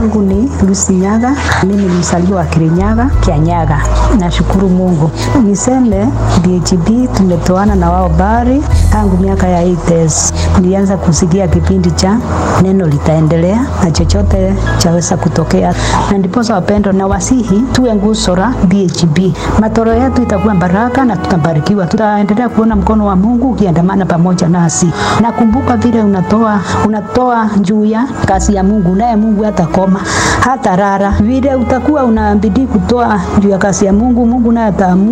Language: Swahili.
yangu ni Lucy Nyaga, mimi ni mzaliwa wa Kirinyaga, Kianyaga. Nashukuru Mungu. Niseme DHB tumetoana na wao bari tangu miaka ya 80s. Nilianza kusikia kipindi cha neno litaendelea na chochote chaweza kutokea, na ndiposa wapendo na wasihi tuwe nguzo la DHB. Matoro yetu itakuwa baraka na tutabarikiwa, tutaendelea kuona mkono wa Mungu ukiandamana pamoja nasi. Nakumbuka vile unatoa unatoa juu ya kazi ya Mungu, naye Mungu hatakoma hata rara. Vile utakuwa unabidi kutoa juu ya kazi ya Mungu, Mungu naye ataamua